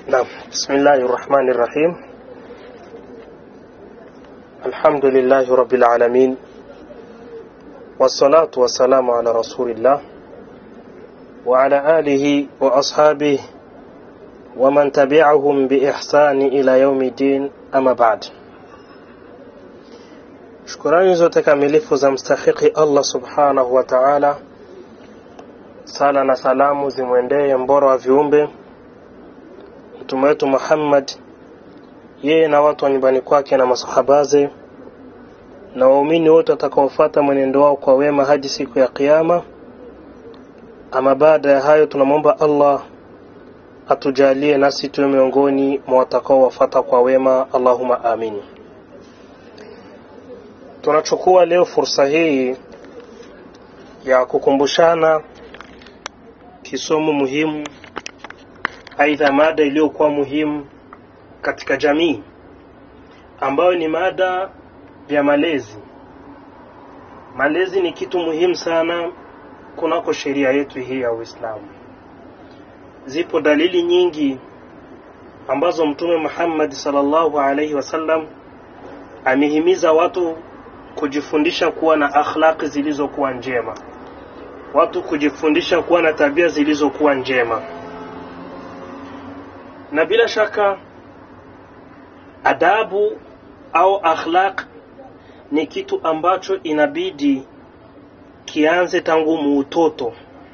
نعم بسم الله الرحمن الرحيم الحمد لله رب العالمين والصلاة والسلام على رسول الله وعلى آله وأصحابه ومن تبعهم بإحسان إلى يوم الدين أما بعد shukurani zote kamilifu za mstahiki allah subhanahu wa taala sala na salamu zimwendee mbora wa viumbe mtume wetu muhammad yeye na watu wa nyumbani kwake na masahabaze na waumini wote watakaofuata mwenendo wao kwa wema hadi siku ya kiama ama baada ya hayo tunamwomba allah atujalie nasi tuwe miongoni mwa watakaowafata kwa wema allahuma amin tunachukua leo fursa hii ya kukumbushana kisomo muhimu aidha mada iliyokuwa muhimu katika jamii ambayo ni mada ya malezi malezi ni kitu muhimu sana kunako sheria yetu hii ya uislamu zipo dalili nyingi ambazo mtume muhammadi salllahu alaihi wasallam amehimiza watu kujifundisha kuwa na akhlaqi zilizokuwa njema watu kujifundisha kuwa na tabia zilizokuwa njema na bila shaka adabu au akhlaq ni kitu ambacho inabidi kianze tangu muutoto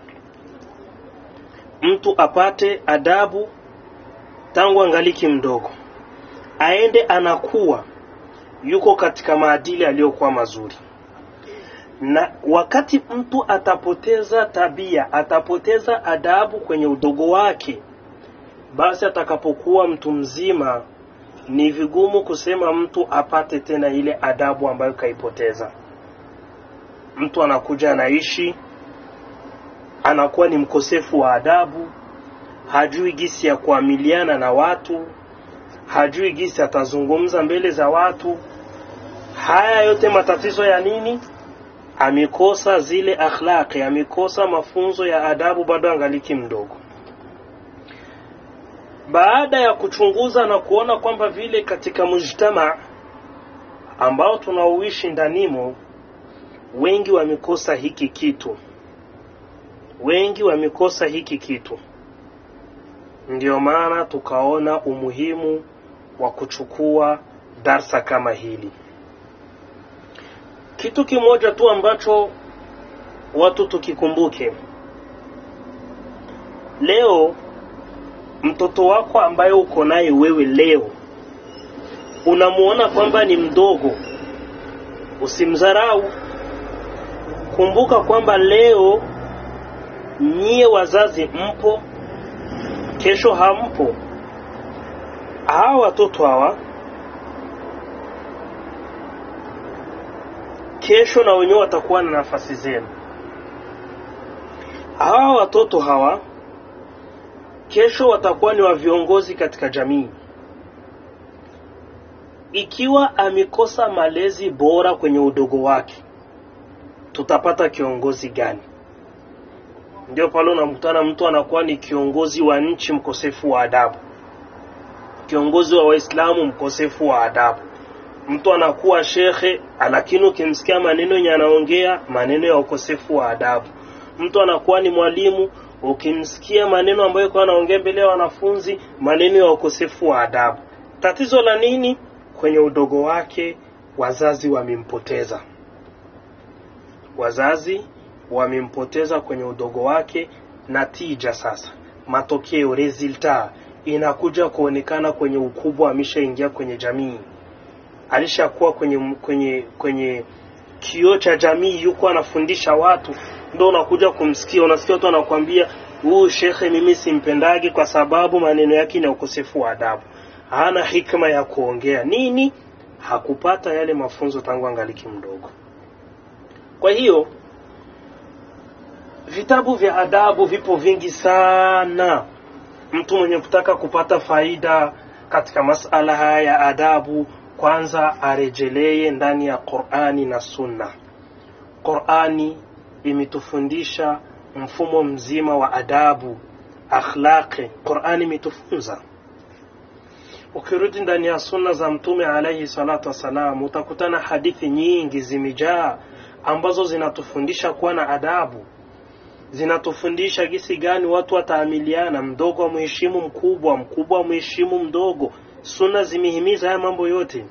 mtu apate adabu tangu angaliki mdogo aende anakuwa yuko katika maadili aliyokuwa mazuri na wakati mtu atapoteza tabia atapoteza adabu kwenye udogo wake basi atakapokuwa mtu mzima ni vigumu kusema mtu apate tena ile adabu ambayo kaipoteza mtu anakuja anaishi anakuwa ni mkosefu wa adabu hajui gisi ya kuamiliana na watu hajui gisi atazungumza mbele za watu haya yote matatizo ya nini amekosa zile akhlaqi amekosa mafunzo ya adabu bado angaliki mdogo baada ya kuchunguza na kuona kwamba vile katika mujtama ambao tunaoishi ndanimo wengi wamekosa hiki kitu wengi wamekosa hiki kitu ndiyo maana tukaona umuhimu wa kuchukua darsa kama hili kitu kimoja tu ambacho watu tukikumbuke leo mtoto wako ambaye uko naye wewe leo unamuona kwamba ni mdogo usimdharau kumbuka kwamba leo nyie wazazi mpo kesho hampo hawa watoto hawa kesho na wenyewe watakuwa na nafasi zenu hawa watoto hawa kesho watakuwa ni wa viongozi katika jamii ikiwa amekosa malezi bora kwenye udogo wake tutapata kiongozi gani ndio pale unamkutana mtu anakuwa ni kiongozi wa nchi mkosefu wa adabu kiongozi wa waislamu mkosefu wa adabu mtu anakuwa shekhe lakini ukimsikia maneno yenye anaongea maneno ya ukosefu wa adabu mtu anakuwa ni mwalimu ukimsikia maneno ambayo kwa anaongea mbele ya wanafunzi maneno ya ukosefu wa adabu tatizo la nini kwenye udogo wake wazazi wamempoteza wazazi wamempoteza kwenye udogo wake na tija sasa matokeo resulta inakuja kuonekana kwenye ukubwa ameshaingia kwenye jamii alishakuwa kwenye kwenye kwenye kioo cha jamii yuko anafundisha watu ndo unakuja kumsikia unasikia watu anakwambia huyu shekhe mimi simpendagi kwa sababu maneno yake na ukosefu wa adabu hana hikma ya kuongea nini hakupata yale mafunzo tangu angaliki mdogo kwa hiyo vitabu vya adabu vipo vingi sana mtu mwenye kutaka kupata faida katika masala haya ya adabu kwanza arejelee ndani ya qurani na sunna qurani imetufundisha mfumo mzima wa adabu akhlaqi qurani imetufunza ukirudi ndani ya sunna za mtume alaihi salatu wassalam utakutana hadithi nyingi zimejaa ambazo zinatufundisha kuwa na adabu zinatufundisha gisi gani watu wataamiliana mdogo mheshimu mkubwa mkubwa mheshimu mdogo sunna zimehimiza haya mambo yote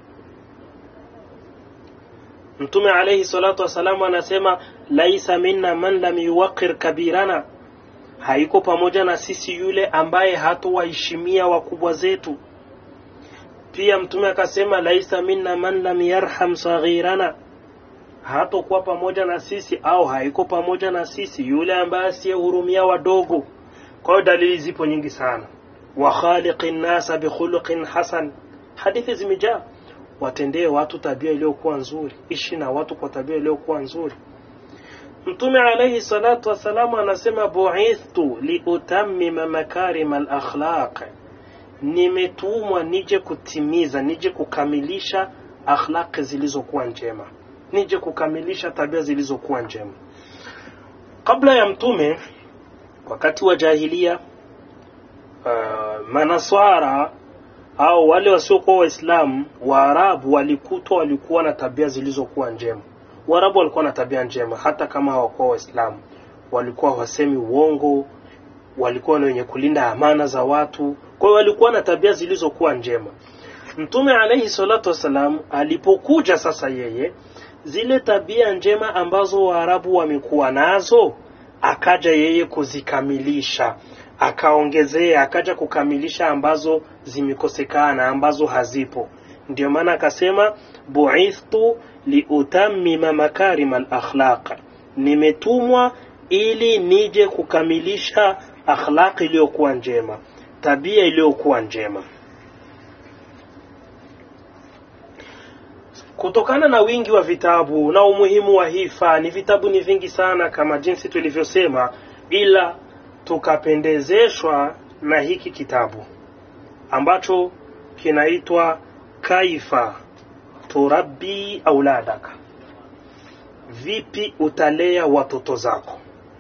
mtume alaihi salatu wassalam anasema laisa minna man lam yuwaqir kabirana haiko pamoja na sisi yule ambaye hatuwaheshimia wakubwa zetu pia mtume akasema laisa minna man lam yarham saghirana hatokuwa pamoja na sisi au haiko pamoja na sisi yule ambaye asiyehurumia wadogo kwa hiyo dalili zipo nyingi sana wa khaliqi nnasa bikhuluqin hasan hadithi zimejaa watendee watu tabia iliyokuwa nzuri ishi na watu kwa tabia iliyokuwa nzuri mtume alaihi salatu wassalamu anasema buithtu liutammima makarima alakhlaq nimetumwa nije kutimiza nije kukamilisha akhlaqi zilizokuwa njema nije kukamilisha tabia zilizokuwa njema kabla ya mtume wakati wa jahilia uh, manaswara au wale wasiokuwa waislamu waarabu walikutwa walikuwa na tabia zilizokuwa njema waarabu walikuwa na tabia njema hata kama hawakuwa waislamu walikuwa wasemi uongo walikuwa ni wenye kulinda amana za watu kwa hiyo walikuwa na tabia zilizokuwa njema mtume alaihi salatu wassalam alipokuja sasa yeye zile tabia njema ambazo waarabu wamekuwa nazo akaja yeye kuzikamilisha akaongezea akaja kukamilisha ambazo zimekosekana ambazo hazipo ndio maana akasema buithtu liutammima makarima alakhlaq nimetumwa ili nije kukamilisha akhlaqi iliyokuwa njema tabia iliyokuwa njema kutokana na wingi wa vitabu na umuhimu wa hii fani vitabu ni vingi sana kama jinsi tulivyosema ila tukapendezeshwa na hiki kitabu ambacho kinaitwa kaifa turabbi auladaka vipi utalea watoto zako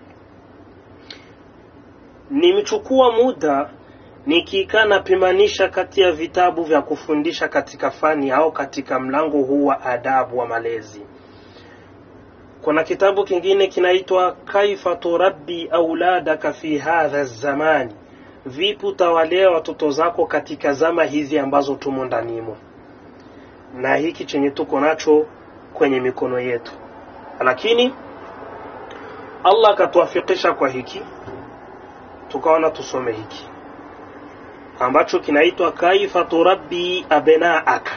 nimechukua muda nikikaa napimanisha kati ya vitabu vya kufundisha katika fani au katika mlango huu wa adabu wa malezi kuna kitabu kingine kinaitwa kaifa turabbi auladaka fi hadha zamani vipi utawalea watoto zako katika zama hizi ambazo tumo ndanimo na hiki chenye tuko nacho kwenye mikono yetu lakini allah akatuafikisha kwa hiki tukaona tusome hiki ambacho kinaitwa kaifa turabbi abnaaka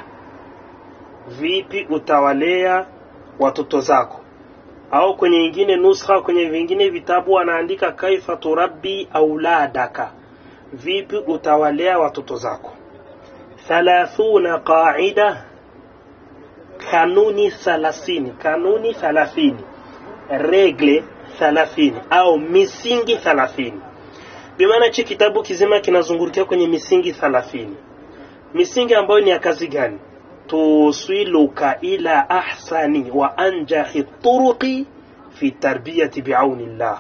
vipi utawalea watoto zako au kwenye ingine nuskha kwenye vingine vitabu anaandika kaifa turabbi auladaka vipi utawalea watoto zako thalathuna qaida kanuni thalathini kanuni thalathini regle thalathini au misingi thalathini bimaana hichi kitabu kizima kinazungurukia kwenye misingi thalathini misingi ambayo ni ya kazi gani tuswiluka ila ahsani wa anjahi turuqi fi tarbiyati biaunillah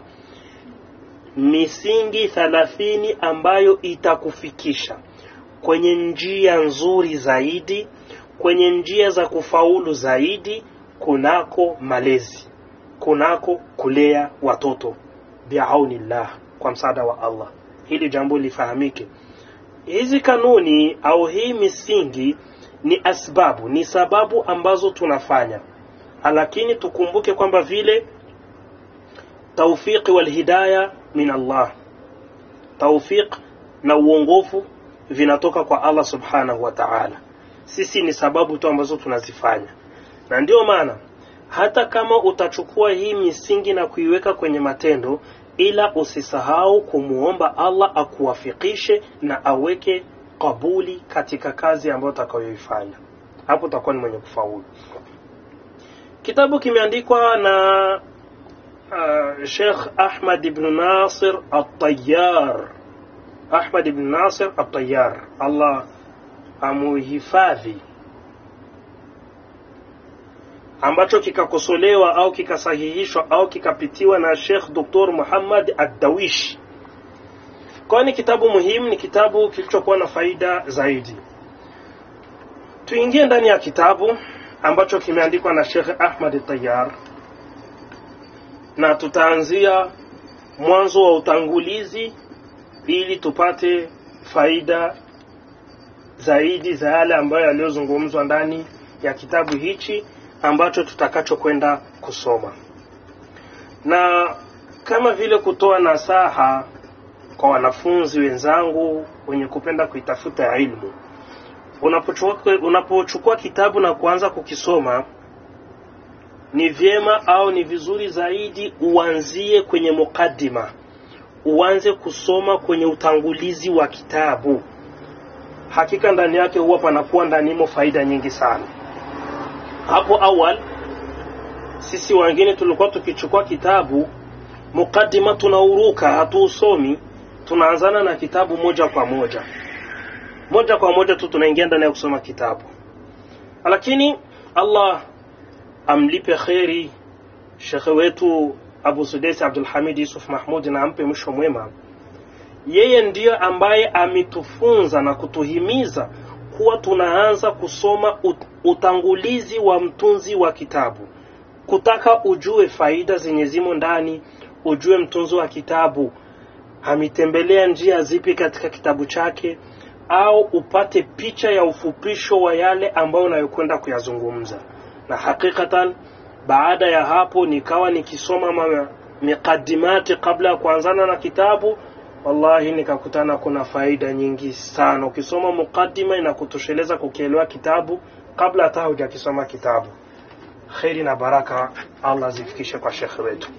misingi thalathini ambayo itakufikisha kwenye njia nzuri zaidi kwenye njia za kufaulu zaidi kunako malezi kunako kulea watoto biaunillah kwa msaada wa Allah hili jambo lifahamike hizi kanuni au hii misingi ni asbabu ni sababu ambazo tunafanya lakini tukumbuke kwamba vile taufiqi walhidaya min Allah taufiq na uongofu vinatoka kwa Allah subhanahu wa ta'ala sisi ni sababu tu ambazo tunazifanya na ndio maana hata kama utachukua hii misingi na kuiweka kwenye matendo ila usisahau kumuomba Allah akuwafikishe na aweke kabuli katika kazi ambayo utakayoifanya hapo utakuwa ni mwenye kufaulu kitabu kimeandikwa na uh, Sheikh Ahmad ibn Nasir At-Tayyar Ahmad ibn Nasir At-Tayyar Allah amuhifadhi ambacho kikakosolewa au kikasahihishwa au kikapitiwa na Sheikh Dr. Muhammad Ad-Dawish kwa ni kitabu muhimu ni kitabu kilichokuwa na faida zaidi tuingie ndani ya kitabu ambacho kimeandikwa na Sheikh Ahmad Tayyar na tutaanzia mwanzo wa utangulizi ili tupate faida zaidi za yale ambayo yaliyozungumzwa ndani ya kitabu hichi ambacho tutakachokwenda kusoma na kama vile kutoa nasaha kwa wanafunzi wenzangu wenye kupenda kuitafuta ilmu unapochukua, unapochukua kitabu na kuanza kukisoma ni vyema au ni vizuri zaidi uanzie kwenye mukaddima uanze kusoma kwenye utangulizi wa kitabu hakika ndani yake huwa panakuwa ndanimo faida nyingi sana hapo awal sisi wengine tulikuwa tukichukua kitabu mukaddima tunauruka hatuusomi tunaanzana na kitabu moja kwa moja moja kwa moja tu tunaingia ndani ya kusoma kitabu lakini allah amlipe kheri shekhe wetu abu sudesi abdulhamid yusuf mahmud na ampe mwisho mwema yeye ndiyo ambaye ametufunza na kutuhimiza kuwa tunaanza kusoma utangulizi wa mtunzi wa kitabu kutaka ujue faida zenye zimo ndani ujue mtunzi wa kitabu ametembelea njia zipi katika kitabu chake au upate picha ya ufupisho wa yale ambayo unayokwenda kuyazungumza na hakikatan baada ya hapo nikawa nikisoma miqadimati kabla ya kuanzana na kitabu wallahi nikakutana kuna faida nyingi sana ukisoma muqaddima inakutosheleza kukielewa kitabu kabla hata hujakisoma kitabu kheri na baraka allah zifikishe kwa shekhe wetu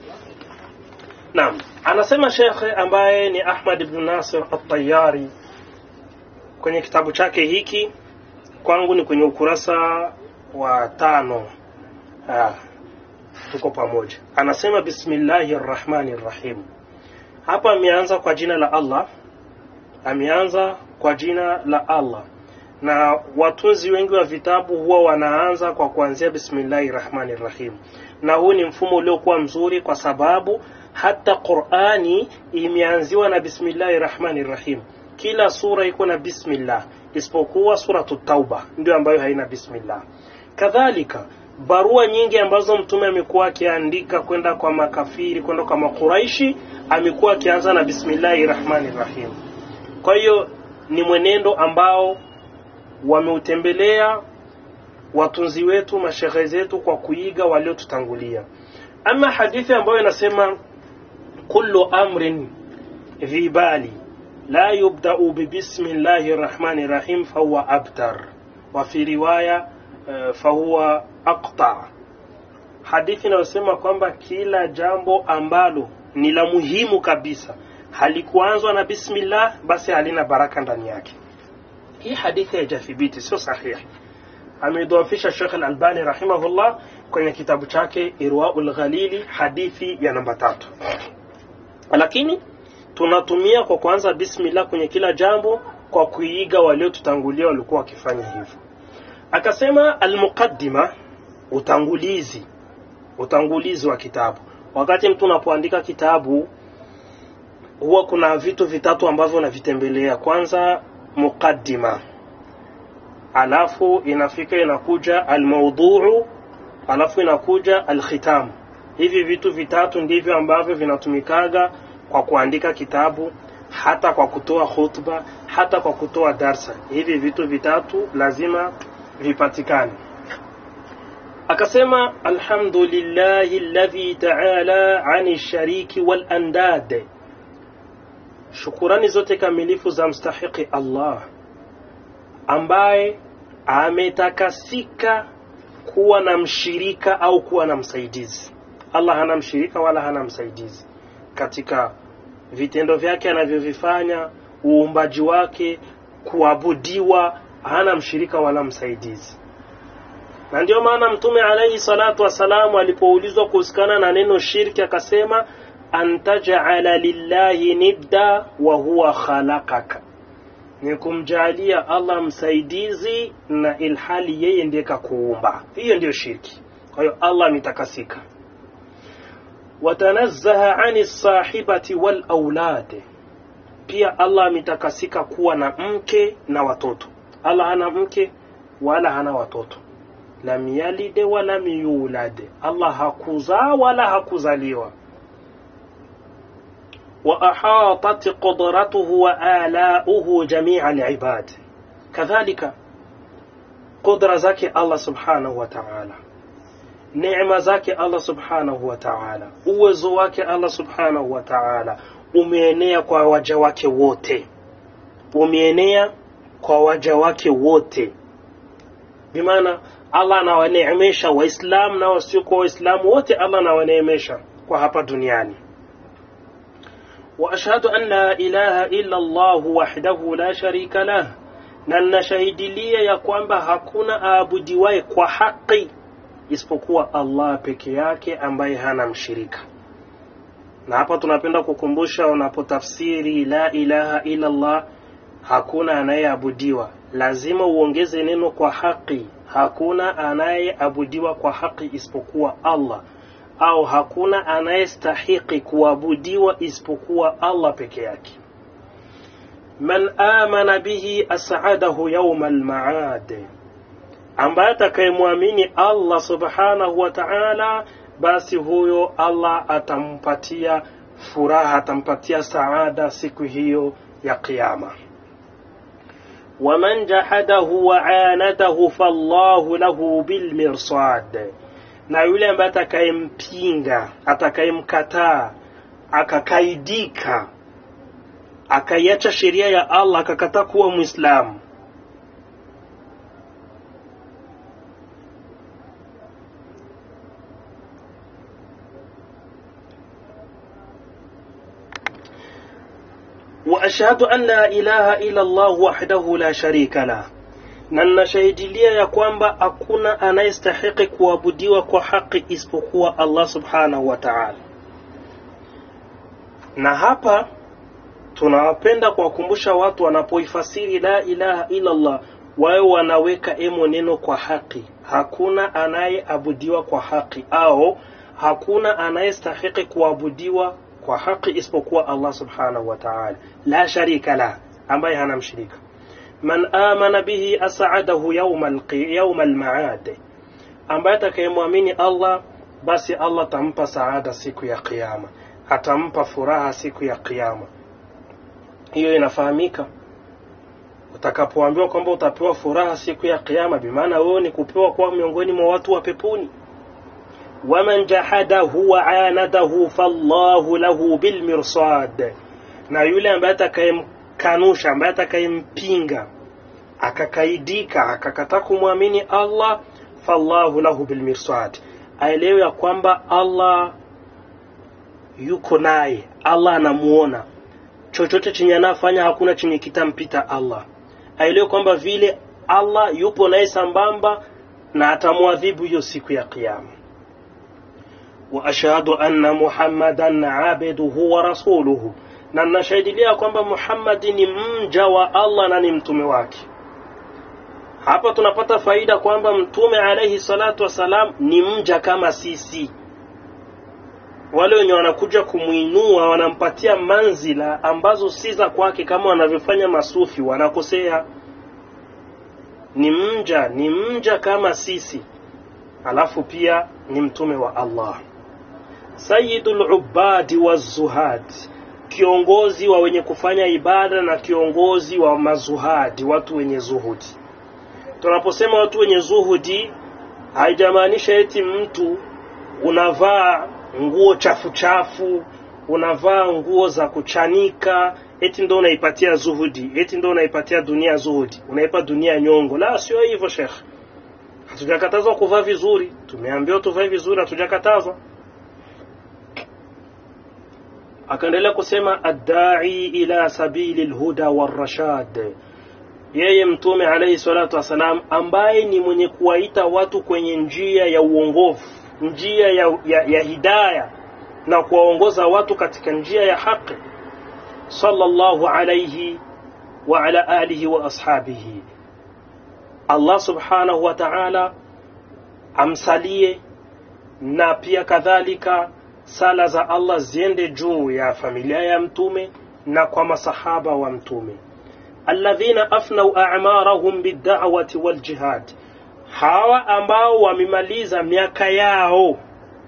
naam anasema shekhe ambaye ni ahmad ibn nasir atayari kwenye kitabu chake hiki kwangu ni kwenye ukurasa wa tano ah, tuko pamoja anasema bismillahi rrahmani rrahim hapa ameanza kwa jina la allah ameanza kwa jina la allah na watunzi wengi wa vitabu huwa wanaanza kwa kuanzia bismillahi rahmani rahim na huu ni mfumo uliokuwa mzuri kwa sababu hata qurani imeanziwa na bismillahi rahmani rahim kila sura iko na bismillah isipokuwa suratu tauba ndio ambayo haina bismillah kadhalika barua nyingi ambazo mtume amekuwa akiandika kwenda kwa makafiri kwenda kwa makuraishi amekuwa akianza na bismillahi rahmani rahim kwa hiyo ni mwenendo ambao wameutembelea watunzi wetu mashehe zetu kwa kuiga waliotutangulia ama hadithi ambayo inasema kullu amrin dhi bali la yubdau bibismillahi rrahmani rrahim fahuwa abtar wa fi riwaya uh, fahuwa aqta hadithi inayosema kwamba kila jambo ambalo ni la muhimu kabisa halikuanzwa na bismillah basi halina baraka ndani yake hii hadithi haijathibiti sio sahihi ameidhoofisha shekh alalbani rahimahullah kwenye kitabu chake irwaul ghalili hadithi ya namba tatu lakini tunatumia kwa kuanza bismillah kwenye kila jambo kwa kuiga waliotutangulia walikuwa wakifanya hivyo akasema almuqaddima utangulizi utangulizi wa kitabu wakati mtu unapoandika kitabu huwa kuna vitu vitatu ambavyo unavitembelea kwanza muqaddima alafu inafika inakuja almaudhuu alafu inakuja alkhitam hivi vitu vitatu ndivyo ambavyo vinatumikaga kwa kuandika kitabu hata kwa kutoa khutba hata kwa kutoa darsa hivi vitu vitatu lazima vipatikane akasema alhamdulillahi alladhi taala ani shariki wal andad shukurani zote kamilifu za mstahiki allah ambaye ametakasika kuwa na mshirika au kuwa na msaidizi allah hana mshirika wala hana msaidizi katika vitendo vyake anavyovifanya uumbaji wake kuabudiwa hana mshirika wala msaidizi na ndio maana mtume alaihi salatu wassalamu alipoulizwa kuhusikana na neno shirki akasema an tajala lillahi nidda wa huwa khalaqaka ni kumjalia allah msaidizi na ilhali yeye ndiye kakuumba hiyo ndiyo shirki kwa hiyo allah ametakasika watanazzaha ani sahibati wal aulad pia Allah ametakasika kuwa na mke na watoto Allah hana mke wala hana watoto lam yalide wala yulad Allah hakuzaa wala hakuzaliwa wa ahatat qudratuhu wa alauhu jamia alibad kadhalika qudra zake Allah subhanahu wa ta'ala neema zake Allah subhanahu wa ta'ala uwezo wake Allah subhanahu wa ta'ala umeenea kwa waja wake wote umeenea kwa waja wake wote bimaana Allah anawaneemesha waislamu na wasiokuwa waislamu wote Allah anawaneemesha kwa hapa duniani وأشهد أن لا إله إلا الله وحده لا شريك له na ninashahidilia ya kwamba hakuna aabudiwaye kwa haki isipokuwa Allah peke yake ambaye hana mshirika. Na hapa tunapenda kukumbusha, unapotafsiri la ilaha illa Allah, hakuna anayeabudiwa, lazima uongeze neno kwa haki. Hakuna anayeabudiwa kwa haki isipokuwa Allah, au hakuna anayestahiki kuabudiwa isipokuwa Allah peke yake. Man amana bihi as'adahu yawma al-ma'ad ambaye atakayemwamini Allah subhanahu wa ta'ala, basi huyo Allah atampatia furaha, atampatia saada siku hiyo ya Kiyama. waman jahadahu wa anadahu fallahu lahu bilmirsad, na yule ambaye atakayempinga, atakayemkataa, akakaidika, akaiacha sheria ya Allah, akakataa kuwa Mwislamu وأشهد أن لا إله إلا الله وحده لا شريك له na ninashahidilia ya kwamba hakuna anayestahiki kuabudiwa kwa haki isipokuwa Allah subhanahu wa ta'ala. Na hapa tunawapenda kuwakumbusha watu wanapoifasiri la ilaha illa Allah, wawe wanaweka emo neno kwa haki. Hakuna anayeabudiwa kwa haki au hakuna anayestahiki kuabudiwa kwa haki isipokuwa Allah subhanahu wa ta'ala, la sharika la, ambaye hana mshirika. Man amana bihi as'adahu yawma al-ma'ad, ambaye atakayemwamini Allah basi Allah atampa saada siku ya Kiyama, atampa furaha siku ya Kiyama. Hiyo inafahamika utakapoambiwa kwamba utapewa furaha siku ya Kiyama, bimaana wewe ni kupewa kwa miongoni mwa watu wa peponi waman jahadahu wa anadahu fallahu lahu bilmirsad, na yule ambaye atakayemkanusha, ambaye atakayempinga, akakaidika, akakataa kumwamini Allah, fallahu lahu bilmirsad, aelewe ya kwamba Allah yuko naye, Allah anamuona chochote chenye anafanya, hakuna chenye kitampita Allah. Aelewe kwamba vile Allah yupo naye sambamba na atamwadhibu hiyo siku ya Kiyama. وأشهد أن محمدا عبده ورسوله na ninashahidilia kwamba Muhammadi ni mja wa Allah na ni mtume wake. Hapa tunapata faida kwamba mtume alayhi salatu wassalam ni mja kama sisi. Wale wenye wanakuja kumwinua wanampatia manzila ambazo si za kwake, kama wanavyofanya masufi, wanakosea. Ni mja, ni mja kama sisi, alafu pia ni mtume wa Allah. Sayyidul ubadi wa zuhad, kiongozi wa wenye kufanya ibada na kiongozi wa mazuhadi, watu wenye zuhudi. Tunaposema watu wenye zuhudi, haijamaanisha eti mtu unavaa nguo chafu chafu, unavaa nguo za kuchanika, eti ndo unaipatia zuhudi, eti ndo unaipatia dunia zuhudi, unaipa dunia nyongo. La, sio hivyo Sheikh. Hatujakatazwa kuvaa vizuri, tumeambiwa tuvae vizuri, hatujakatazwa akaendelea kusema addai ila sabili lhuda warashad, yeye Mtume alayhi salatu wassalam, ambaye ni mwenye kuwaita watu kwenye njia ya uongofu, njia ya, ya, ya hidaya na kuwaongoza watu katika njia ya haki, sallallahu alayhi wa ala alihi wa ashabihi. Allah subhanahu wa ta'ala amsalie na pia kadhalika sala za Allah ziende juu ya familia ya mtume na kwa masahaba wa mtume alladhina afnau a'marahum bid-da'wati wal jihad hawa ambao wamemaliza miaka yao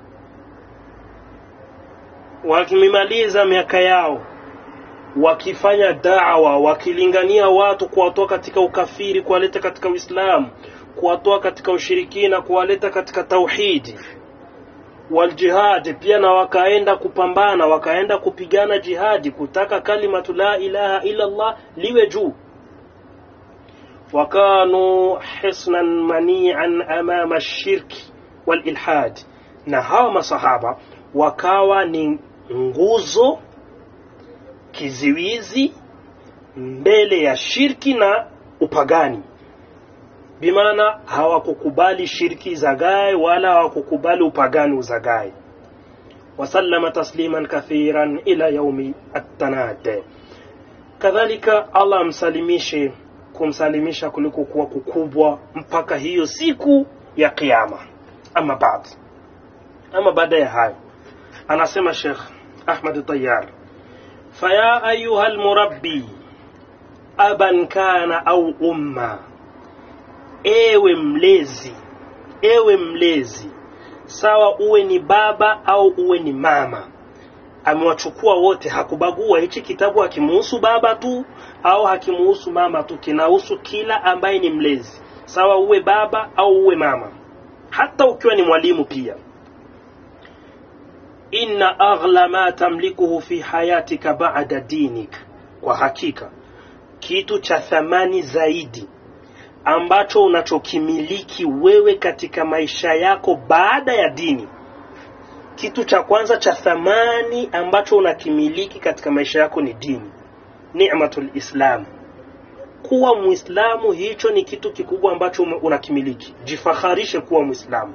wakimaliza miaka yao wakifanya dawa wakilingania watu kuwatoa katika ukafiri kuwaleta katika uislamu kuwatoa katika ushirikina kuwaleta katika tauhidi waljihadi pia na wakaenda kupambana wakaenda kupigana jihadi kutaka kalimatu la ilaha illa Allah liwe juu wakanu hisnan manian amama shirki walilhad na hawa masahaba wakawa ni nguzo kiziwizi mbele ya shirki na upagani bimaana hawakukubali shirki zagae wala hawakukubali upagani uzagae wasallama tasliman kathiran ila yaumi attanad kadhalika allah amsalimishe kumsalimisha kuliko kuwa kukubwa mpaka hiyo siku ya kiyama ama baad ama baada ya hayo anasema shekh ahmad tayar faya ayuha lmurabbi aban kana au umma ewe mlezi ewe mlezi sawa uwe ni baba au uwe ni mama amewachukua wote hakubagua hichi kitabu hakimuhusu baba tu au hakimuhusu mama tu kinahusu kila ambaye ni mlezi sawa uwe baba au uwe mama hata ukiwa ni mwalimu pia inna aghla ma tamlikuhu fi hayatika ba'da dinik kwa hakika kitu cha thamani zaidi ambacho unachokimiliki wewe katika maisha yako baada ya dini kitu cha kwanza cha thamani ambacho unakimiliki katika maisha yako ni dini ni'matul islam kuwa muislamu hicho ni kitu kikubwa ambacho unakimiliki jifaharishe kuwa muislamu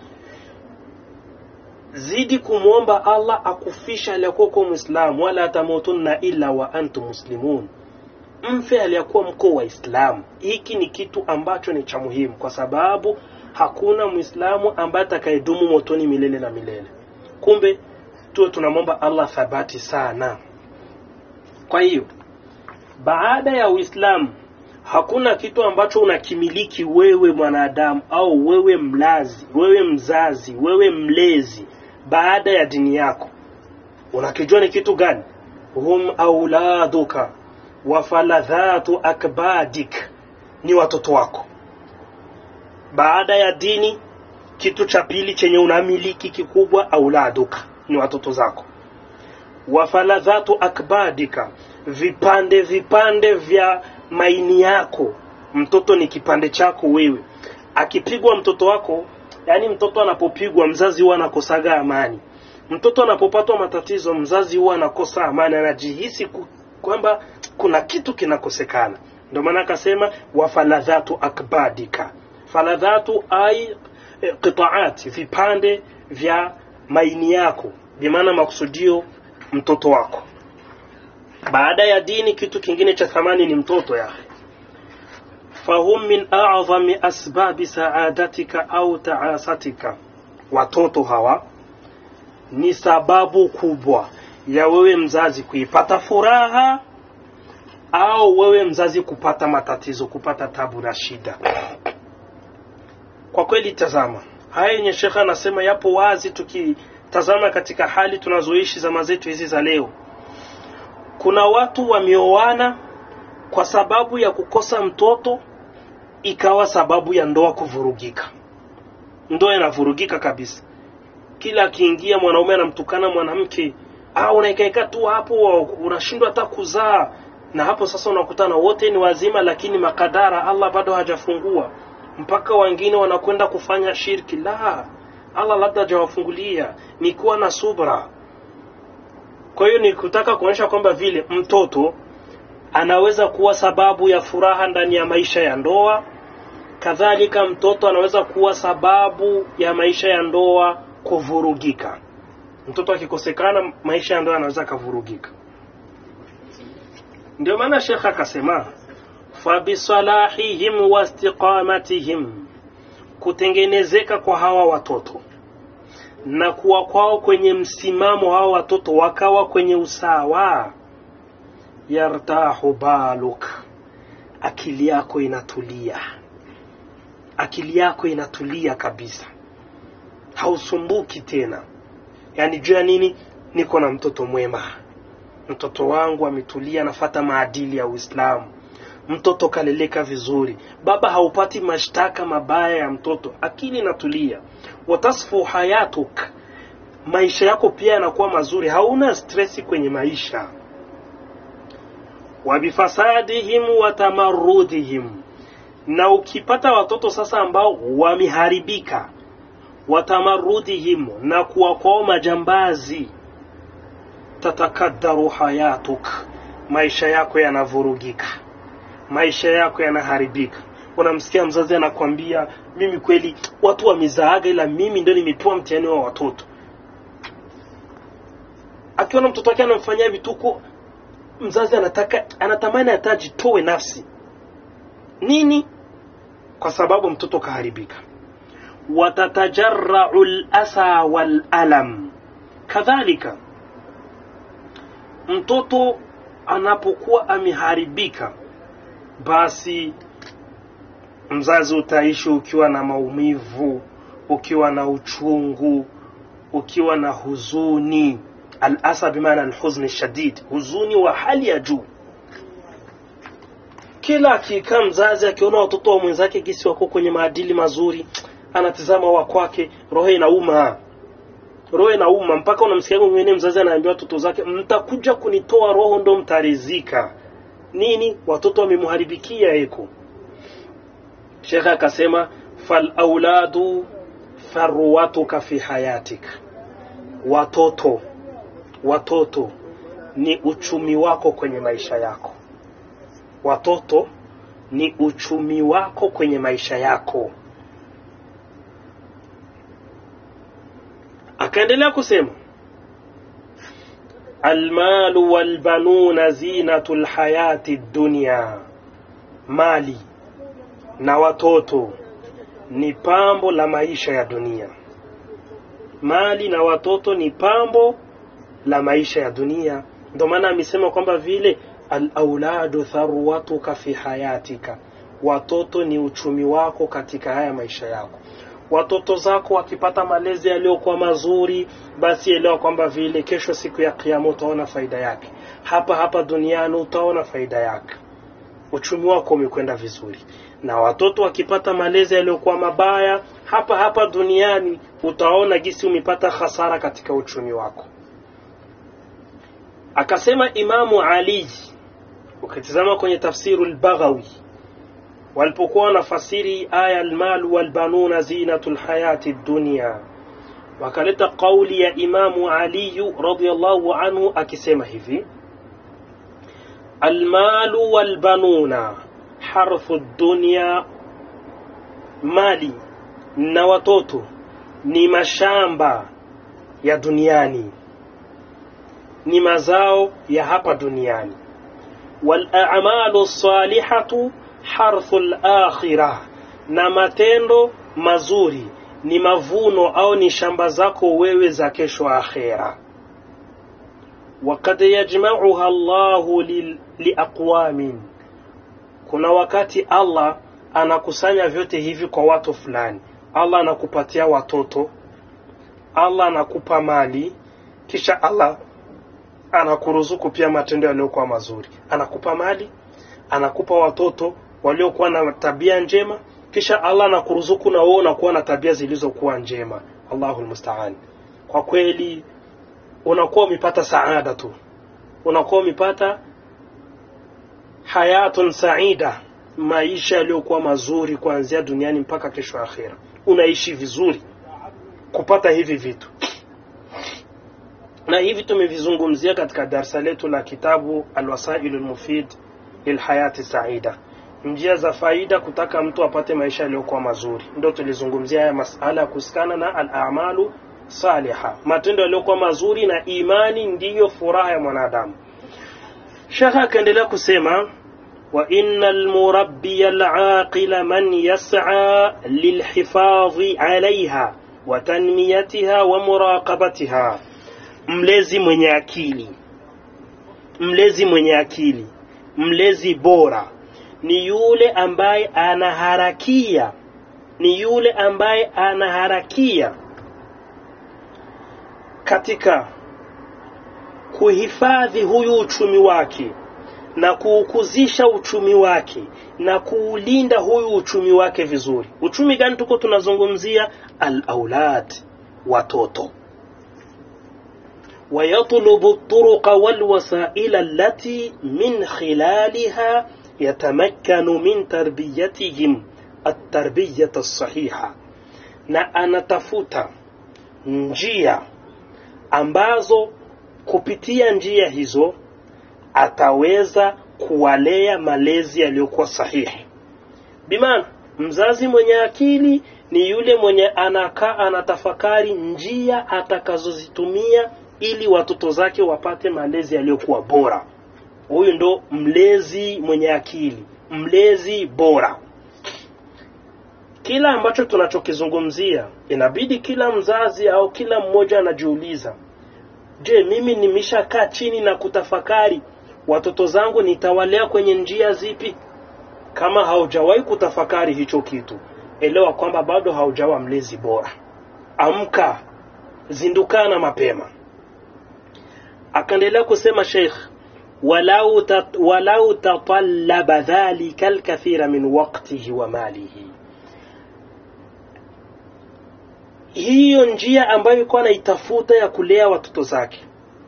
zidi kumwomba allah akufisha aliyakuwa kuwa muislamu wala tamutunna illa wa antum muslimun mfe aliyakuwa mko waislamu hiki ni kitu ambacho ni cha muhimu kwa sababu hakuna mwislamu ambaye atakayedumu motoni milele na milele kumbe tuwe tunamwomba allah thabati sana kwa hiyo baada ya uislamu hakuna kitu ambacho unakimiliki wewe mwanadamu au wewe mlazi wewe mzazi wewe mlezi baada ya dini yako unakijua ni kitu gani hum auladuka wafaladhatu akbadik ni watoto wako baada ya dini kitu cha pili chenye unamiliki kikubwa auladuka ni watoto zako wafaladhatu akbadika vipande vipande vya maini yako mtoto ni kipande chako wewe akipigwa mtoto wako yani mtoto anapopigwa mzazi huwa anakosaga amani mtoto anapopatwa matatizo mzazi huwa anakosa amani anajihisi kwamba kuna kitu kinakosekana ndio maana akasema wafaladhatu akbadika faladhatu ai e, qitaat vipande vya maini yako bimaana makusudio mtoto wako baada ya dini kitu kingine cha thamani ni mtoto yahe fahum min a'zami asbabi saadatika au taasatika watoto hawa ni sababu kubwa ya wewe mzazi kuipata furaha au wewe mzazi kupata matatizo kupata tabu na shida kwa kweli tazama haya yenye shekha anasema yapo wazi tukitazama katika hali tunazoishi zama zetu hizi za leo kuna watu wameoana kwa sababu ya kukosa mtoto ikawa sababu ya ndoa kuvurugika ndoa inavurugika kabisa kila akiingia mwanaume anamtukana mwanamke au unaikaika tu hapo unashindwa hata kuzaa na hapo sasa unakutana wote ni wazima lakini makadara allah bado hajafungua mpaka wengine wanakwenda kufanya shirki la allah labda hajawafungulia ni kuwa na subra kwa hiyo ni kutaka kuonyesha kwamba vile mtoto anaweza kuwa sababu ya furaha ndani ya maisha ya ndoa kadhalika mtoto anaweza kuwa sababu ya maisha ya ndoa kuvurugika mtoto akikosekana maisha ya ndoa anaweza akavurugika ndio maana shekh akasema fabisalahihim wastiqamatihim kutengenezeka kwa hawa watoto na kuwa kwao kwenye msimamo hawa watoto wakawa kwenye usawa yartahu baluk akili yako inatulia akili yako inatulia kabisa hausumbuki tena yaani juu ya nini niko na mtoto mwema mtoto wangu ametulia anafata maadili ya uislamu mtoto kaleleka vizuri baba haupati mashtaka mabaya ya mtoto akili inatulia watasfu hayatuk maisha yako pia yanakuwa mazuri hauna stresi kwenye maisha wabifasadihim wa tamarudihim na ukipata watoto sasa ambao wameharibika watamarudihim na kuwa kwao majambazi tatakaddaru hayatuk maisha yako yanavurugika maisha yako yanaharibika unamsikia mzazi anakwambia mimi kweli watu wamezaaga ila mimi ndio nimepewa mtihani wa watoto akiona mtoto wake anamfanyia vituko mzazi anataka anatamani hata ajitoe nafsi nini kwa sababu mtoto kaharibika watatajarrau lasa walalam kadhalika mtoto anapokuwa ameharibika basi mzazi utaishi ukiwa na maumivu ukiwa na uchungu ukiwa na huzuni alasa bimaana alhuzni shadid huzuni wa hali ya juu kila akikaa mzazi akiona watoto wa mwenzake gisi wako kwenye maadili mazuri anatizama wa kwake roho inauma roho inauma mpaka unamsikia mwingine mzazi anaambia watoto zake mtakuja kunitoa roho ndo mtarizika nini watoto wamemharibikia eko shekhe akasema falauladu farwatuka fi hayatik watoto watoto ni uchumi wako kwenye maisha yako watoto ni uchumi wako kwenye maisha yako akaendelea kusema almalu walbanuna zinatu lhayati dunya mali na watoto ni pambo la maisha ya dunia mali na watoto ni pambo la maisha ya dunia ndio maana amesema kwamba vile alauladu tharwatuka fi hayatika watoto ni uchumi wako katika haya maisha yako watoto zako wakipata malezi yaliyokuwa mazuri basi elewa kwamba vile kesho siku ya kiama utaona faida yake hapa hapa duniani utaona faida yake uchumi wako umekwenda vizuri na watoto wakipata malezi yaliyokuwa mabaya hapa hapa duniani utaona gisi umepata hasara katika uchumi wako akasema imamu ali ukitizama kwenye tafsiru lbaghawi walipokuwa wanafasiri aya almalu walbanuna zinatu lhayati dunia wakaleta kauli ya imamu aliyu radiallahu anhu akisema hivi almalu walbanuna harthu dunia mali na watoto ni mashamba ya duniani ni mazao ya hapa duniani walamalu salihatu harthu lakhira na matendo mazuri ni mavuno au ni shamba zako wewe za kesho akhera wakad yajmauha llahu liaqwamin kuna wakati allah anakusanya vyote hivi kwa watu fulani allah anakupatia watoto allah anakupa mali kisha allah anakuruzuku pia matendo yaliyokuwa mazuri anakupa mali anakupa watoto waliokuwa na tabia njema kisha allah anakuruzuku na wewe unakuwa na tabia zilizokuwa njema allahu lmustaan kwa kweli unakuwa umepata saada tu unakuwa umepata hayatun saida maisha yaliyokuwa mazuri kuanzia duniani mpaka kesho akhira unaishi vizuri kupata hivi vitu na hivi tumevizungumzia katika darsa letu la kitabu alwasailu lmufid lilhayati saida njia za faida kutaka mtu apate maisha yaliyokuwa mazuri ndo tulizungumzia haya masala ya kuhusikana na alamalu saliha matendo yaliyokuwa mazuri na imani ndiyo furaha ya mwanadamu shekhe akaendelea kusema وإن المربي العاقل من يسعى للحفاظ عليها وتنميتها ومراقبتها mlezi mwenye akili mlezi mwenye akili mlezi bora ni yule ambaye anaharakia ni yule ambaye anaharakia katika kuhifadhi huyu uchumi wake na kuukuzisha uchumi wake na kuulinda huyu uchumi wake vizuri. Uchumi gani tuko tunazungumzia? Al-aulad, watoto. ويطلب الطرق والوسائل التي من خلالها يتمكن من تربيتهم التربية الصحيحة na anatafuta njia ambazo kupitia njia hizo ataweza kuwalea malezi yaliyokuwa sahihi. Bimaana mzazi mwenye akili ni yule mwenye anakaa anatafakari njia atakazozitumia ili watoto zake wapate malezi yaliyokuwa bora. Huyu ndo mlezi mwenye akili, mlezi bora. Kila ambacho tunachokizungumzia inabidi kila mzazi au kila mmoja anajiuliza, je, mimi nimeshakaa chini na kutafakari watoto zangu nitawalea kwenye njia zipi? Kama haujawahi kutafakari hicho kitu, elewa kwamba bado haujawa mlezi bora. Amka, zindukana mapema. Akaendelea kusema Sheikh, walau tat, walau tatallaba dhalika alkathira min waqtihi wa malihi, hiyo njia ambayo ilikuwa anaitafuta ya kulea watoto zake,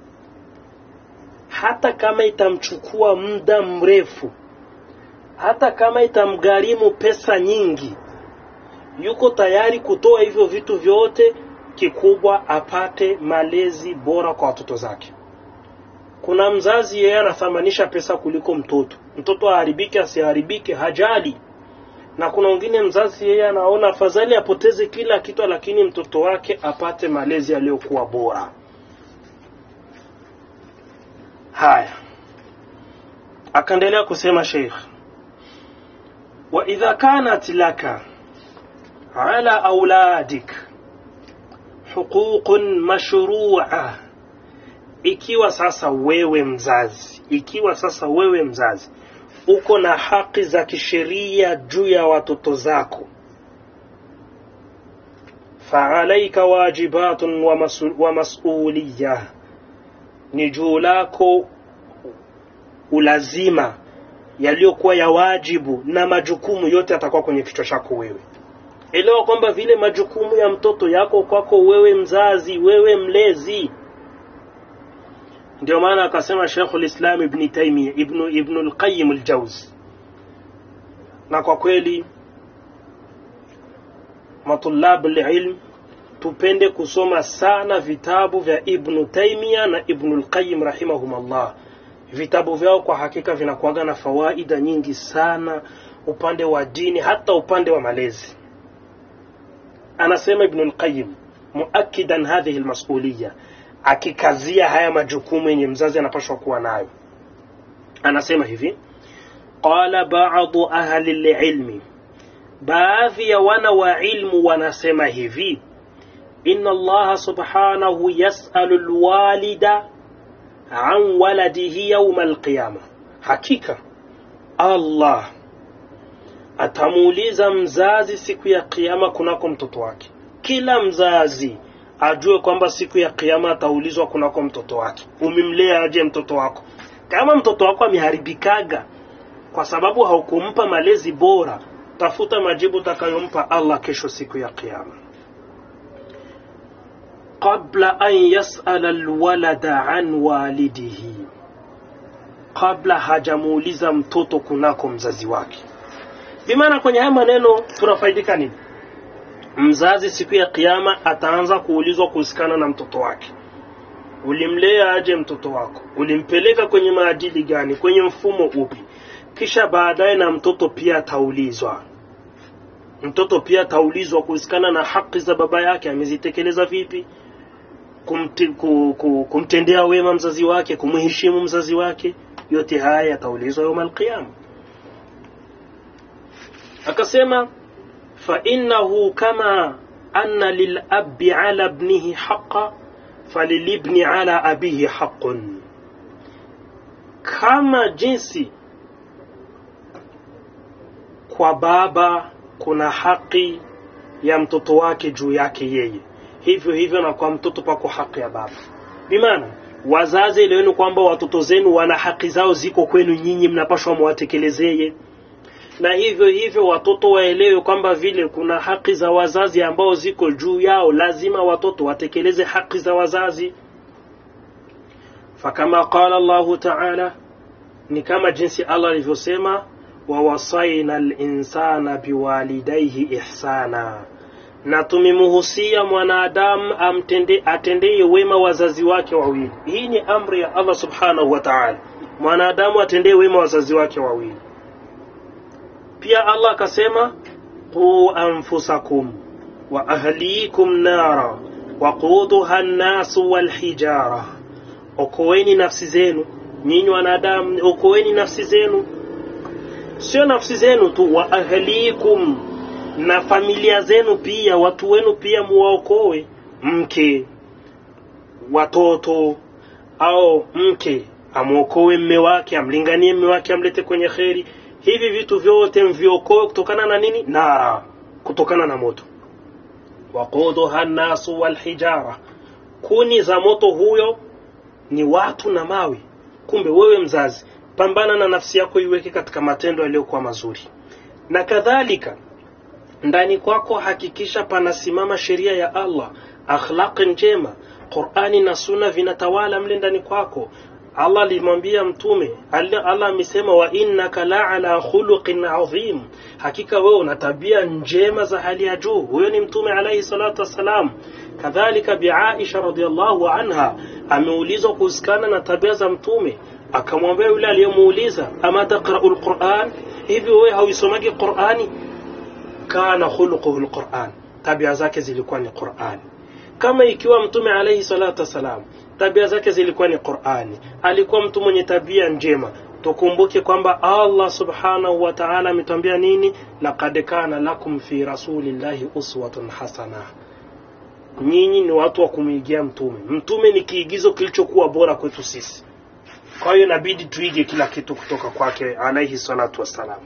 hata kama itamchukua muda mrefu, hata kama itamgharimu pesa nyingi, yuko tayari kutoa hivyo vitu vyote, kikubwa apate malezi bora kwa watoto zake. Kuna mzazi yeye anathamanisha pesa kuliko mtoto, mtoto aharibike asiharibike, hajali. Na kuna wengine mzazi yeye anaona afadhali apoteze kila kitu, lakini mtoto wake apate malezi yaliyokuwa bora. Haya, akaendelea kusema Sheikh, wa idha kanat laka ala auladik huququn mashru'a ikiwa sasa wewe mzazi, ikiwa sasa wewe mzazi uko na haki za kisheria juu ya watoto zako, faalaika wajibatun wa, masu, wa masuliya, ni juu lako ulazima yaliyokuwa ya wajibu na majukumu yote yatakuwa kwenye kichwa chako wewe. Elewa kwamba vile majukumu ya mtoto yako kwako wewe mzazi, wewe mlezi ndio maana akasema Sheikh al-Islam Ibn Taymiyyah Ibn Ibn al-Qayyim al-Jawzi, na kwa kweli matulab al-ilm tupende kusoma sana vitabu vya Ibn Taymiyyah na Ibn al-Qayyim rahimahumullah. Vitabu vyao kwa hakika vinakuwaga na fawaida nyingi sana upande wa dini, hata upande wa malezi. Anasema Ibn al-Qayyim muakidan hadhihi al-mas'uliyya akikazia haya majukumu yenye mzazi anapaswa kuwa nayo. Anasema hivi, qala ba'du ahli lilmi, baadhi ya wana wa ilmu wanasema hivi, inna Allaha subhanahu yas'alu alwalida an waladihi yawma alqiyama, hakika Allah atamuuliza mzazi siku ya kiyama kunako mtoto wake. Kila mzazi ajue kwamba siku ya kiyama ataulizwa kunako mtoto wake, umemlea aje mtoto wako? Kama mtoto wako ameharibikaga kwa sababu haukumpa malezi bora, tafuta majibu utakayompa Allah kesho siku ya kiyama. qabla an yasala alwalada an walidihi, kabla hajamuuliza mtoto kunako mzazi wake. Bimaana kwenye haya maneno tunafaidika nini? mzazi siku ya kiyama ataanza kuulizwa kuhusikana na mtoto wake. Ulimlea aje mtoto wako? Ulimpeleka kwenye maadili gani? Kwenye mfumo upi? Kisha baadaye na mtoto pia ataulizwa. Mtoto pia ataulizwa kuhusikana na haki za baba yake, amezitekeleza vipi? Kumte, ku, ku, kumtendea wema mzazi wake, kumheshimu mzazi wake, yote haya yataulizwa yauma alqiyama. Akasema فإنه كما أن للأب على ابنه حقا فللابن على أبيه حق kama jinsi kwa baba kuna haki ya mtoto wake juu yake yeye hivyo hivyo na kwa mtoto pako haki ya baba bimaana wazazi eleweni kwamba watoto zenu wana haki zao ziko kwenu nyinyi mnapashwa mwatekelezeye na hivyo hivyo watoto waelewe kwamba vile kuna haki za wazazi ambao ziko juu yao lazima watoto watekeleze haki za wazazi fakama qala Allahu ta'ala ni kama jinsi Allah alivyosema wawasaina linsana biwalidaihi ihsana na tumemuhusia mwanadamu amtende atendeye wema wazazi wake wawili hii ni amri ya Allah subhanahu wa ta'ala mwanadamu atendee wema wazazi wake wawili pia Allah akasema qu anfusakum wa ahlikum nara waquduha an-nasu wal hijara okoeni nafsi zenu nyinyi wanadamu okoeni nafsi zenu sio nafsi zenu tu wa ahlikum na familia zenu pia watu wenu pia muwaokoe mke watoto au mke amwokoe mme wake amlinganie mme wake amlete kwenye kheri hivi vitu vyote mviokoe kutokana na nini nara kutokana na moto waquduha nnasu walhijara kuni za moto huyo ni watu na mawe kumbe wewe mzazi pambana na nafsi yako iweke katika matendo yaliyokuwa mazuri na kadhalika ndani kwako hakikisha panasimama sheria ya Allah akhlaq njema Qur'ani na Sunna vinatawala mle ndani kwako Allah alimwambia mtume Allah amesema wa innaka la ala khuluqin adhim hakika wewe una tabia njema za hali ya juu huyo ni mtume alayhi salatu wassalam kadhalika bi Aisha radhiallahu anha ameulizwa kuhusikana na tabia za mtume akamwambia yule aliyemuuliza ama taqra'u alquran hivi wewe hauisomagi Qur'ani kana khuluquhu alquran tabia zake zilikuwa ni Qur'ani kama ikiwa mtume alayhi salatu wasalam tabia zake zilikuwa ni Qur'ani alikuwa mtu mwenye tabia njema tukumbuke kwamba Allah subhanahu wa ta'ala ametwambia nini laqad kana lakum fi rasulillahi uswatun hasana nyinyi ni watu wa kumwigia mtume mtume ni kiigizo kilichokuwa bora kwetu sisi kwa hiyo inabidi tuige kila kitu kutoka kwake alayhi salatu wassalam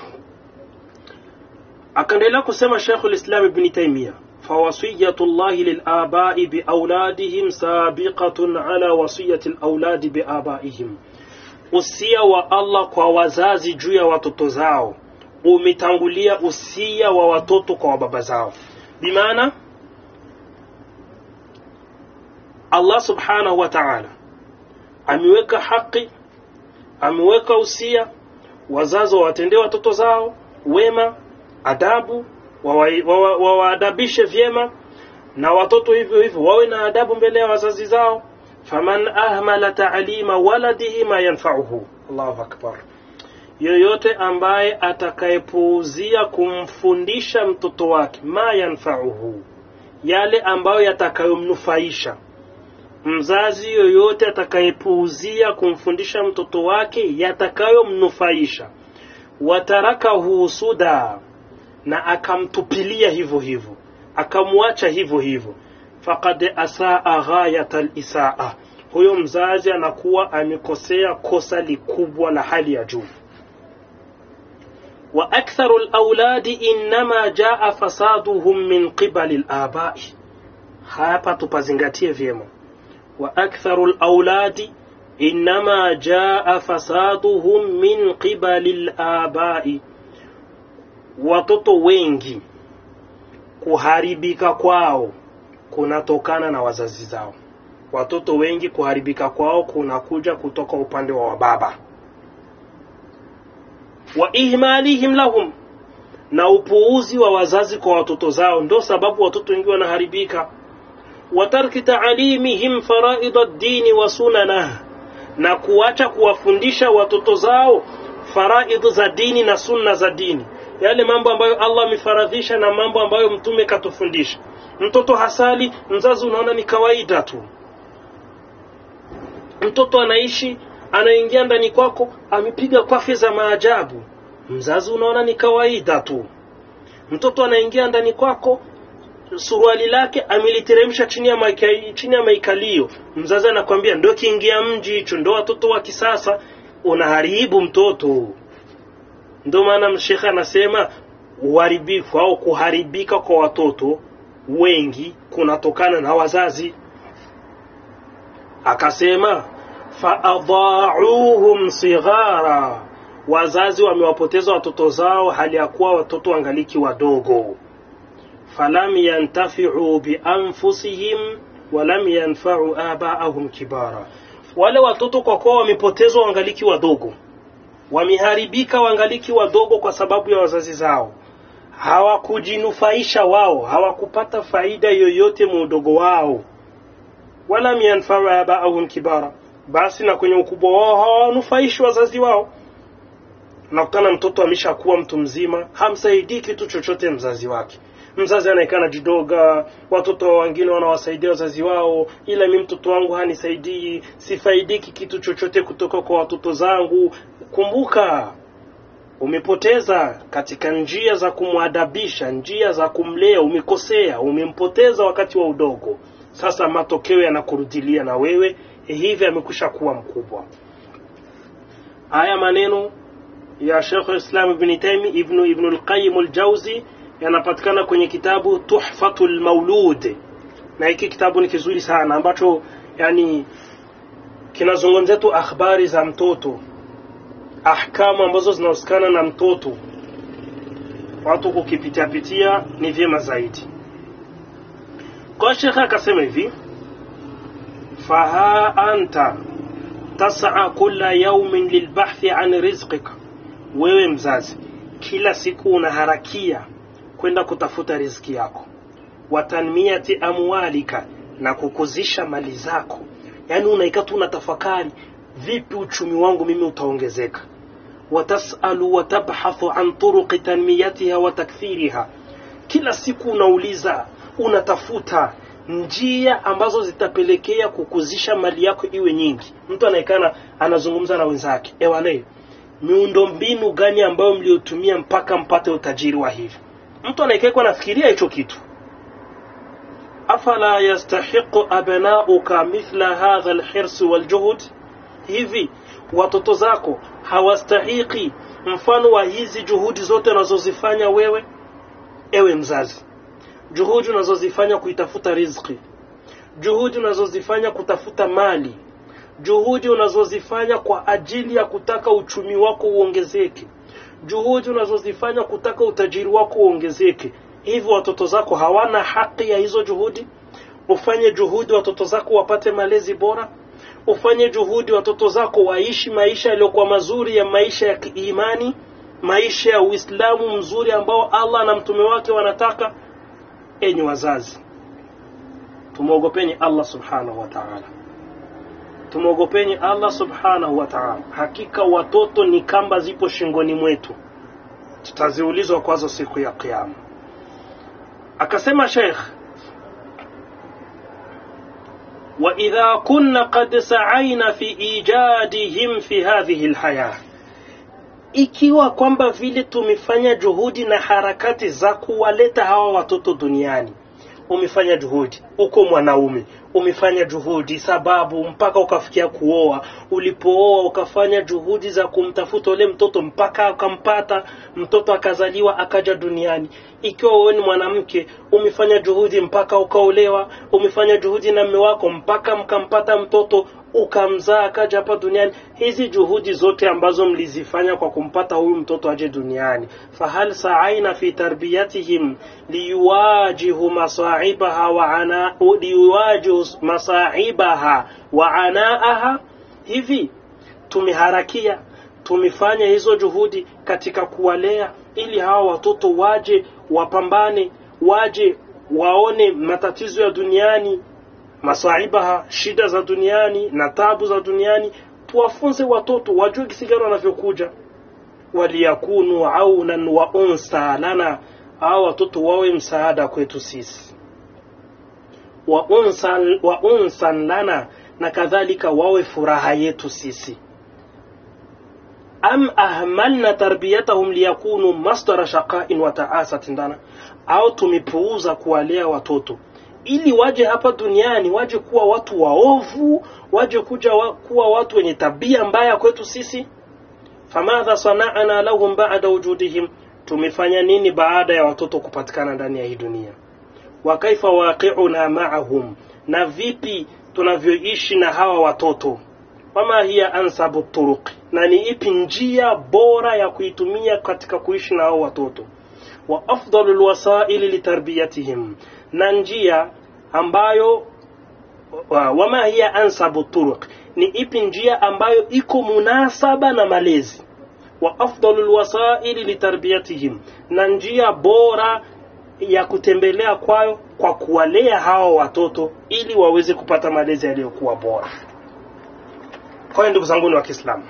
akaendelea kusema Sheikh al-Islam Ibn Taymiyyah فوصية الله للآباء بأولادهم سابقة على وصية الأولاد بآبائهم usia wa Allah kwa wazazi juu ya watoto zao umetangulia usia wa watoto kwa baba zao bimaana Allah subhanahu wa ta'ala ameweka haki ameweka usia wazazi wawatendee watoto zao wema adabu wawaadabishe wawa, vyema na watoto hivyo hivyo wawe na adabu mbele ya wazazi zao faman ahmala ta'lima waladihi ma yanfa'uhu Allahu akbar yoyote ambaye atakayepuuzia kumfundisha mtoto wake ma yanfa'uhu yale ambayo yatakayomnufaisha mzazi yoyote atakayepuuzia kumfundisha mtoto wake yatakayomnufaisha watarakahu suda na akamtupilia hivyo hivyo akamwacha hivyo hivyo faqad asaa ghayat alisaa huyo mzazi anakuwa amekosea kosa likubwa la hali ya juu wa aktharu alawladi inma jaa fasaduhum min qibali alabai hapa tupazingatie vyema wa aktharu alawladi inma jaa fasaduhum min qibali alabai watoto wengi kuharibika kwao kunatokana na wazazi zao watoto wengi kuharibika kwao kunakuja kutoka upande wa wababa wa ihmalihim lahum na upuuzi wa wazazi kwa watoto zao ndo sababu watoto wengi wanaharibika wa tarki taalimihim faraida ddini wa sunanah na kuacha kuwafundisha watoto zao faraid za dini na sunna za dini yale mambo ambayo Allah amefaradhisha na mambo ambayo mtume katufundisha mtoto hasali mzazi unaona ni kawaida tu mtoto anaishi anaingia ndani kwako amepiga kwafe za maajabu mzazi unaona ni kawaida tu mtoto anaingia ndani kwako suruali lake ameliteremsha chini ya maika, chini ya maikalio mzazi anakwambia ndio kiingia mji hicho ndio watoto wa kisasa unaharibu mtoto ndio maana mshekhe anasema uharibifu au kuharibika kwa watoto wengi kunatokana na wazazi akasema faadhauhum sighara wazazi wamewapoteza watoto zao hali ya kuwa watoto wangaliki wadogo falam yantafiu bianfusihim walam yanfau abaahum kibara wale watoto kwa kuwa wamepotezwa wangaliki wadogo wameharibika wangaliki wadogo kwa sababu ya wazazi zao hawakujinufaisha wao hawakupata faida yoyote muudogo wao wala yanfau abaahum kibara basi na kwenye ukubwa wao hawanufaishi wazazi wao nakutana mtoto ameshakuwa mtu mzima hamsaidii kitu chochote mzazi wake mzazi anaekana jidoga watoto wengine wanawasaidia wazazi wao ila mi mtoto wangu hanisaidii sifaidiki kitu chochote kutoka kwa watoto zangu kumbuka umepoteza katika njia za kumwadabisha njia za kumlea umekosea umempoteza wakati wa udogo sasa matokeo yanakurudilia na wewe hivi amekwisha kuwa mkubwa haya maneno ya Sheikh Islam Ibn Taymi Ibn Ibn al-Qayyim al-Jawzi yanapatikana kwenye kitabu Tuhfatul Maulud na hiki kitabu ni kizuri sana ambacho yani kinazungumzia tu akhbari za mtoto ahkamu ambazo zinahusikana na mtoto watu kukipitia pitia ni vyema zaidi kwa shekhe akasema hivi faha anta tas'a kulla yawmin lilbahthi an rizqika wewe mzazi kila siku unaharakia kwenda kutafuta riziki yako watanmiyati amwalika na kukuzisha mali zako yaani unaika tu unatafakari vipi uchumi wangu mimi utaongezeka watasalu watabhathu an turuqi tanmiyatiha wa takthiriha kila siku unauliza unatafuta njia ambazo zitapelekea kukuzisha mali yako iwe nyingi mtu anaekana anazungumza na wenzake ewane miundo mbinu gani ambayo mliotumia mpaka mpate utajiri wa hivi mtu anaekekwa nafikiria hicho kitu afala yastahiqu abnauka mithla hadha alhirs waljuhud hivi watoto zako hawastahiki mfano wa hizi juhudi zote unazozifanya wewe ewe mzazi juhudi unazozifanya kuitafuta riziki juhudi unazozifanya kutafuta mali juhudi unazozifanya kwa ajili ya kutaka uchumi wako uongezeke juhudi unazozifanya kutaka utajiri wako uongezeke hivyo watoto zako hawana haki ya hizo juhudi ufanye juhudi watoto zako wapate malezi bora ufanye juhudi watoto zako waishi maisha yaliyokuwa mazuri ya maisha ya kiimani maisha ya uislamu mzuri ambao allah na mtume wake wanataka enyi wazazi tumwogopeni allah subhanahu wa taala tumwogopeni allah subhanahu wa taala hakika watoto ni kamba zipo shingoni mwetu tutaziulizwa kwazo siku ya kiama akasema sheikh واذا كنا قد سعينا في ايجادهم في هذه الحياه ikiwa kwamba vile tumefanya juhudi na harakati za kuwaleta hawa watoto duniani umefanya juhudi uko mwanaume umefanya juhudi sababu mpaka ukafikia kuoa ulipooa ukafanya juhudi za kumtafuta ule mtoto mpaka ukampata mtoto akazaliwa akaja duniani ikiwa wewe ni mwanamke umefanya juhudi mpaka ukaolewa umefanya juhudi na mme wako mpaka mkampata mtoto ukamzaa akaja hapa duniani hizi juhudi zote ambazo mlizifanya kwa kumpata huyu mtoto aje duniani fahal saaina fi tarbiyatihim liyuwajihu masaibaha wa ana liyuwajihu masaibaha wa anaaha hivi tumeharakia tumefanya hizo juhudi katika kuwalea ili hawa watoto waje wapambane waje waone matatizo ya duniani masaibaha shida za duniani na tabu za duniani tuwafunze watoto wajue kisi gani wanavyokuja waliyakunu aunan wa unsa lana au watoto wawe msaada kwetu sisi wa unsan, wa unsan lana na kadhalika wawe furaha yetu sisi am ahmalna tarbiyatahum liyakunu masdara shaqain wa taasatin lana au tumepuuza kuwalea watoto ili waje hapa duniani waje kuwa watu waovu waje kuja wa, kuwa watu wenye tabia mbaya kwetu sisi famadha sana'ana lahum ba'da wujudihim tumefanya nini baada ya watoto kupatikana ndani ya hii dunia wa kaifa waqi'una ma'ahum na vipi tunavyoishi na hawa watoto wama hiya ansabu turuq na ni ipi njia bora ya kuitumia katika kuishi na hao watoto wa afdalu lwasaili litarbiyatihim na njia ambayo wa- wama hiya ansabu turuq ni ipi njia ambayo iko munasaba na malezi wa afdalu lwasaili litarbiyatihim na njia bora ya kutembelea kwayo kwa kuwalea hawa watoto ili waweze kupata malezi yaliyokuwa bora kwa hiyo ndugu zangu ni wa Kiislamu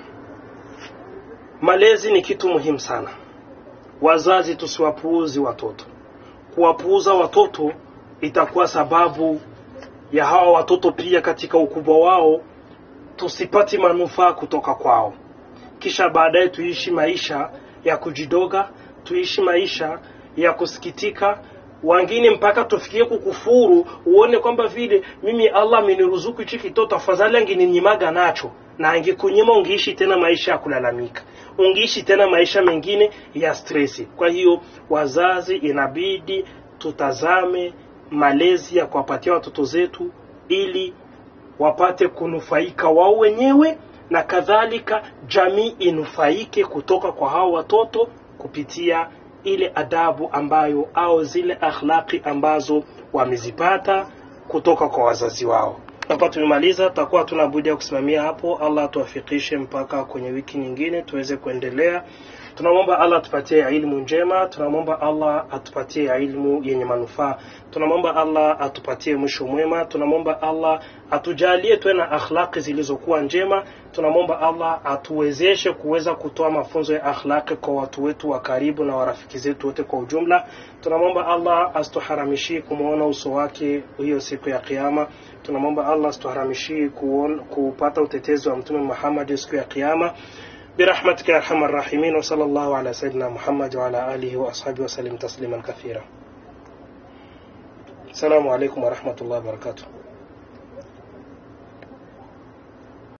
malezi ni kitu muhimu sana wazazi tusiwapuuzi watoto kuwapuuza watoto itakuwa sababu ya hawa watoto pia katika ukubwa wao tusipati manufaa kutoka kwao kisha baadaye tuishi maisha ya kujidoga tuishi maisha ya kusikitika wengine mpaka tufikie kukufuru uone kwamba vile mimi allah ameniruzuku hichi kitoto afadhali angeninyimaga nacho na angekunyima ungeishi tena maisha ya kulalamika ungeishi tena maisha mengine ya stresi kwa hiyo wazazi inabidi tutazame malezi ya kuwapatia watoto zetu ili wapate kunufaika wao wenyewe na kadhalika jamii inufaike kutoka kwa hao watoto kupitia ile adabu ambayo au zile akhlaqi ambazo wamezipata kutoka kwa wazazi wao hapa tumemaliza tutakuwa tuna budi ya kusimamia hapo allah atuwafikishe mpaka kwenye wiki nyingine tuweze kuendelea tunamwomba allah atupatie ilmu njema tunamwomba allah atupatie ilmu yenye manufaa tunamwomba allah atupatie mwisho mwema tunamwomba allah atujalie tuwe na akhlaqi zilizokuwa njema tunamwomba allah atuwezeshe kuweza kutoa mafunzo ya akhlaqi kwa watu wetu wa karibu na warafiki zetu wote kwa ujumla tunamwomba allah asituharamishie kumwona uso wake hiyo siku ya kiama tunamwomba allah asituharamishie kuon- kupata utetezi wa mtume muhammadi siku ya kiama برحمتك يا ارحم الراحمين وصلى الله على سيدنا محمد وعلى اله واصحابه وسلم تسليما كثيرا السلام عليكم ورحمه الله وبركاته